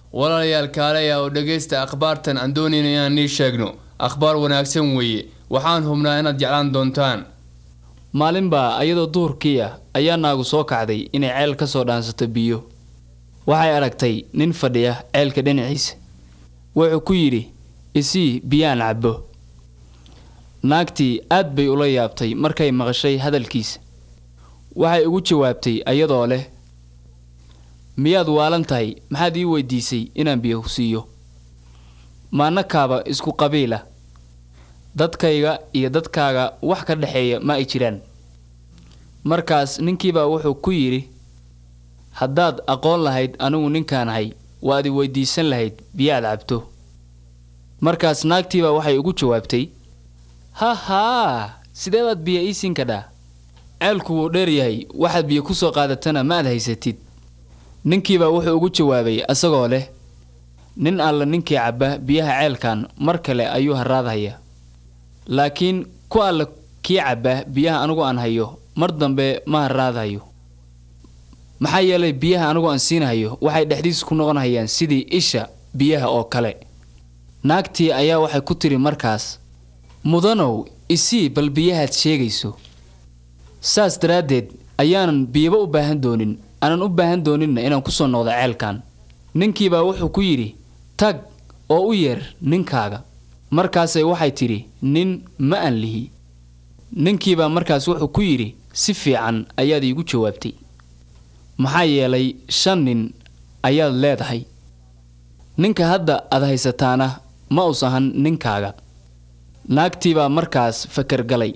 walaalayaal kaalaya oo dhegaysta akhbaartan aan doonayna inaan nii sheegno akhbaar wanaagsan weeye waxaan hubnaa inaad jeclaan doontaan maalinbaa ayadoo duhurkii ah ayaa naagu soo kacday inay ceel ka soo dhaansato biyo waxay aragtay nin fadhiya ceelka dhinaciisa wuxuu ku yidhi isii biyaan cabbo naagtii aad bay ula yaabtay markay maqashay hadalkiisa waxay ugu jawaabtay ayadoo leh miyaad waalan tahay maxaad ii weydiisay inaan biyo siiyo maannakaaba isku qabiila dadkayga iyo dadkaaga wax ka dhexeeya ma ay jiraan markaas ninkiibaa wuxuu ku yidhi haddaad aqoon lahayd anigu ninkaanahay waad i weydiisan lahayd biyaad cabto markaas naagtiibaa waxay ugu jawaabtay ha haa sidee baad biyo ii siin kadhaa ceelku wuu dheer yahay waxaad biyo ku soo qaadatana ma aad haysatid ninkiibaa wuxuu ugu jawaabay asagoo leh nin alla ninkii cabba biyaha ceelkan mar kale ayuu haraadhayaa laakiin ku alla kii cabba biyaha anigu aan hayo mar dambe ma haraadhayo maxaa yeelay biyaha anigu aan siinhayo waxay dhexdiisa ku noqonhayaan sidii isha biyaha oo kale naagtii ayaa waxay ku tiri markaas mudanow isii bal biyahaad sheegayso saas daraaddeed ayaanan biyaba u baahan doonin aanan u baahan dooninna inaan ku soo noqdo ceelkan ninkiibaa wuxuu ku yidhi tag oo u yeer ninkaaga markaasay waxay tidhi nin ma aan lihi ninkiibaa markaas wuxuu ku yidhi si fiican ayaad iigu jawaabtay maxaa yeelay shan nin ayaad leedahay ninka hadda aad haysataana ma us ahan ninkaaga naagtiibaa markaas fakar galay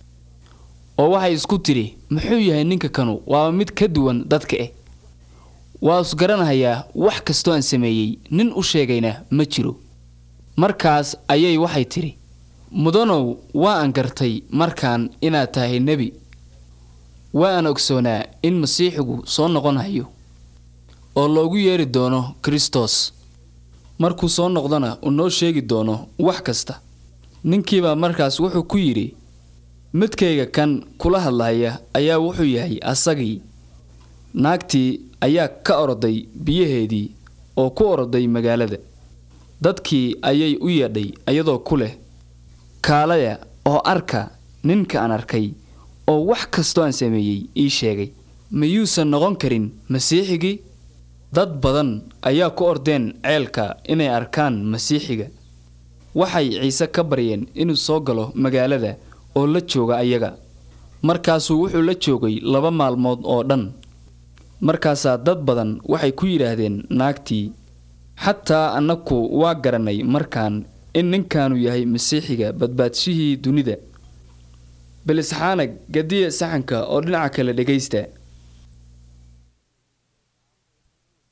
oo waxay isku tidhi muxuu yahay ninka kanu waaba mid ka duwan dadka eh waa is garanahayaa wax kastoo aan sameeyey nin u sheegayna ma jiro markaas ayay waxay tidhi mudanow waa aan gartay markaan inaad tahay nebi waa aan ogsoonaa in masiixigu soo noqon hayo oo loogu yeeri doono kristos markuu soo noqdona uu noo sheegi doono wax kasta ninkiibaa markaas wuxuu ku yidhi midkayga kan kula hadlahaya ayaa wuxuu yahay asagii naagtii ayaa ka oroday biyaheedii oo ku oroday magaalada dadkii ayay u yeedhay iyadoo ku leh kaalaya oo arka ninka aan arkay oo wax kastoo aan sameeyey ii sheegay miyuusan noqon karin masiixigii dad badan ayaa ku ordeen ceelka inay arkaan masiixiga waxay ciise ka baryeen inuu soo galo magaalada oo la jooga ayaga markaasuu wuxuu la joogay laba maalmood oo dhan markaasaa dad badan waxay ku yidhaahdeen naagtii xataa annaku waa garanay markaan in ninkaanu yahay masiixiga badbaadshihii dunida belisxaanag gadiya saxanka oo dhinaca kale dhegaysta